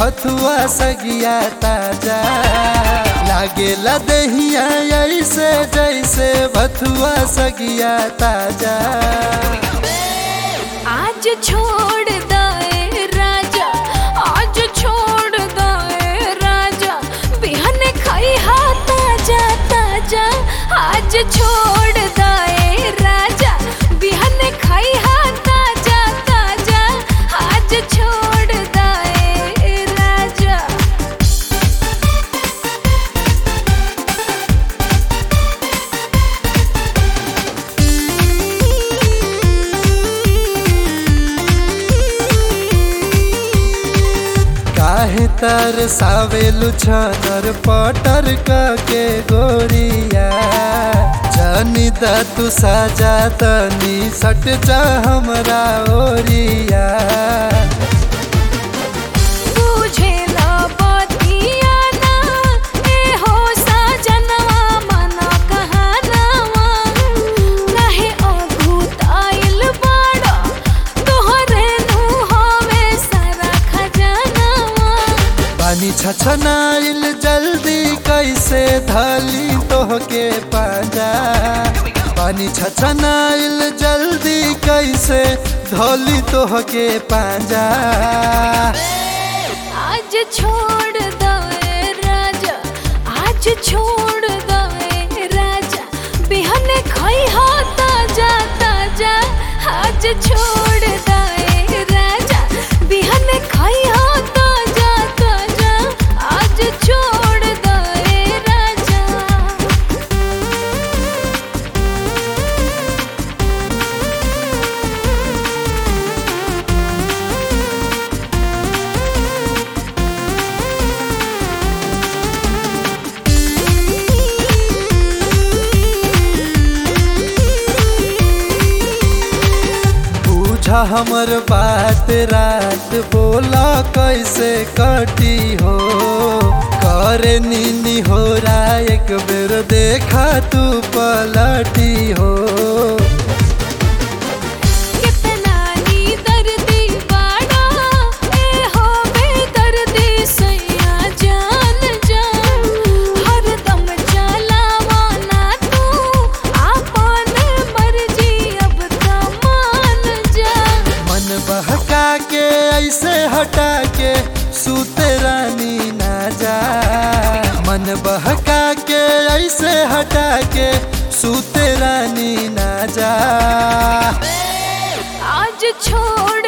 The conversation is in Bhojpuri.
भथुआ सगिया ताजा लागेला दहिया ऐसे जैसे भथुआ सगिया ताजा आज छोड़ दे राजा आज छोड़ दे राजा बिहन खाई हा ताजा ताजा आज छोड़ दे राजा बिहन खाई हा ताजा ताजा आज छोड़ दे राजा काहे तर सावेलु छनर पटर के गोरिया जनी द तू साजा तनी सट जा हमरा ओरिया तुझे ना बतिया ना ए हो साजनवा मना कहनवा काहे अभूत आइल बाड़ा तोहरे नु हवे सारा खजानवा पानी छछनाइल जल्दी कैसे धली तोहके पाजा पानी छछनाइल जल्दी कैसे धली तोहके पाजा आज छोड़ दे राजा आज छोड़ दे राजा बिहन खाई हा ताजा ताजा आज छोड़ दे राजा बिहन खाई हा ताजा ताजा आज छोड़ दे राजा बूझा हमर बात रात बोला कैसे कटी हो करे नीनी हो रा एक बेर देखा तू पलटी हो कितना नी दर्दी बाड़ा ए हो बेदर्दी सैया जान जान हरदम चलावा ना तू आपन मर्जी अब त मान जा मन बहका के ऐसे हटा के सूते रानी ना जा मन बहका के ऐसे हटा के सूते रानी ना जा आज छोड़